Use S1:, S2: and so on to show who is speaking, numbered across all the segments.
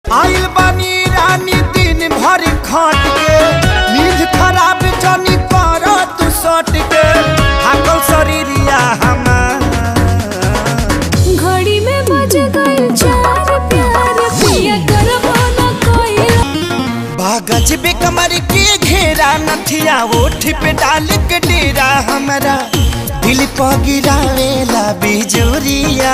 S1: आइल बानी रानी दिन भर खट के नींद खराब जनी कर तू सट के हाकल शरीरिया हमार
S2: घड़ी में बज गए चार प्यार पिया करबो न कोई
S1: बागज बे कमर के घेरा नथिया ओठ पे डाल के डेरा हमारा दिल पर गिरावेला बिजुरिया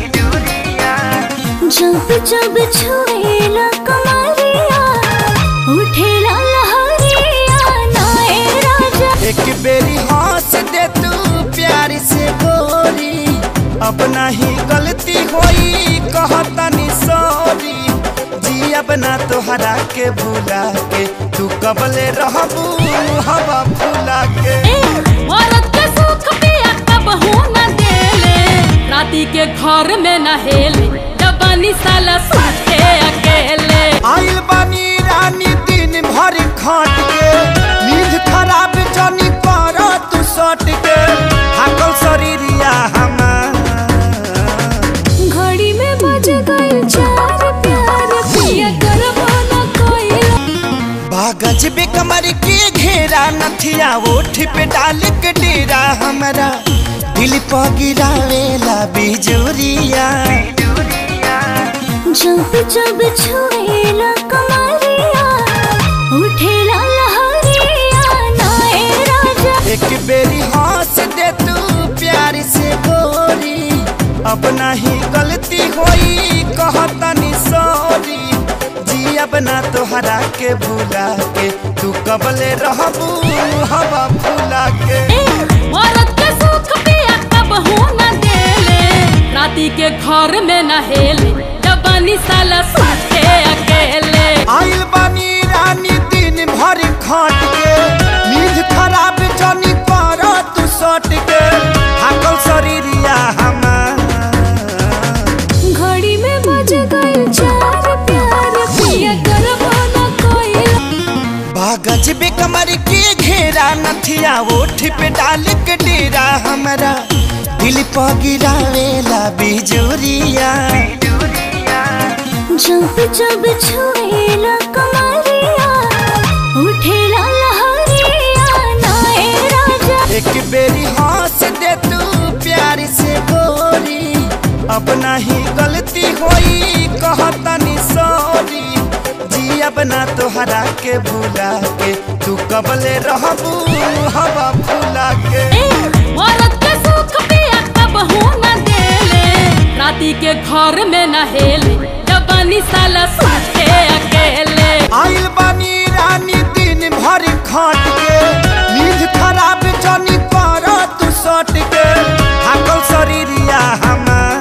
S2: जब जब छुएला कमरिया उठेला लहरिया नाए राजा
S1: एक बेरी हंस दे तू प्यार से गोरी अपना ही गलती होई कहतनी सॉरी जी अपना तोहरा के भूला के तू कबले रहबू हवा फूला के
S2: ए औरत के सुख पिया कब हो न देले राती के घर में न हेले जबानी साला सुते अकेले
S1: आइल बानी रानी दिन भर खट के नींद खराब जनी कर तू सट के हाकल शरीरिया हमार
S2: घड़ी में बज गए चार प्यार पिया करबो न कोई
S1: बागज बे कमर के घेरा नथिया ओठ पे डाल के डेरा हमारा दिल पर गिरावेला बिजुरिया
S2: जब जब छुएला कमरिया उठेला लहरिया नाए राजा
S1: एक बेरी हंस दे तू प्यार से गोरी अपना ही गलती होई कहतनी सॉरी जी अपना तोहरा के भूला के तू कबले रहबू हवा फूला के
S2: ए औरत के सुख पिया कब हो न देले राती के घर में न हेले जबानी साला सुते अकेले
S1: आइल बानी रानी दिन भर खट के नींद खराब जनी कर तू सट के हाकल शरीरिया हमार
S2: घड़ी में बज गए चार प्यार पिया करबो न कोई
S1: बागज बे कमर के घेरा नथिया ओठ पे डाल के डेरा हमारा दिल पर गिरावेला बिजुरिया
S2: जब जब छुएला कमरिया उठेला लहरिया नाए राजा
S1: एक बेरी हंस दे तू प्यार से गोरी अपना ही गलती होई कहतनी सॉरी जी अपना तोहरा के भूला के तू कबले रहबू हवा फूला के
S2: ए औरत के सुख पिया कब हो न देले राती के घर में न हेले जबानी साला सुते अकेले
S1: आइल बानी रानी दिन भर खट के नींद खराब जनी कर तू सट के हाकल शरीरिया हमार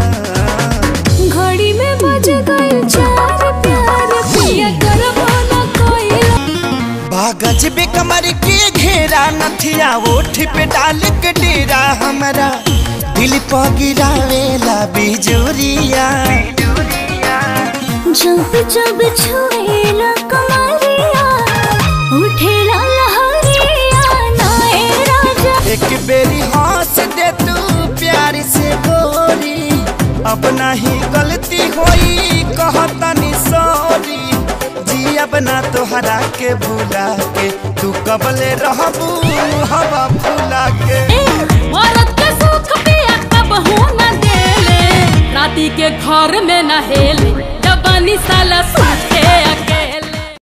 S2: घड़ी में बज गए चार प्यार पिया करबो न कोई
S1: बागज बे कमर के घेरा नथिया ओठ पे डाल के डेरा हमारा दिल पर गिरावेला बिजुरिया
S2: जब जब छुएला कमरिया उठेला लहरिया नाए राजा
S1: एक बेरी हंस दे तू प्यार से गोरी अपना ही गलती होई कहतनी सॉरी जी अपना तोहरा के भूला के तू कबले रहबू हवा फूला के
S2: ए औरत के सुख पिया कब हो न देले राती के घर में न हेले जबानी साला सुते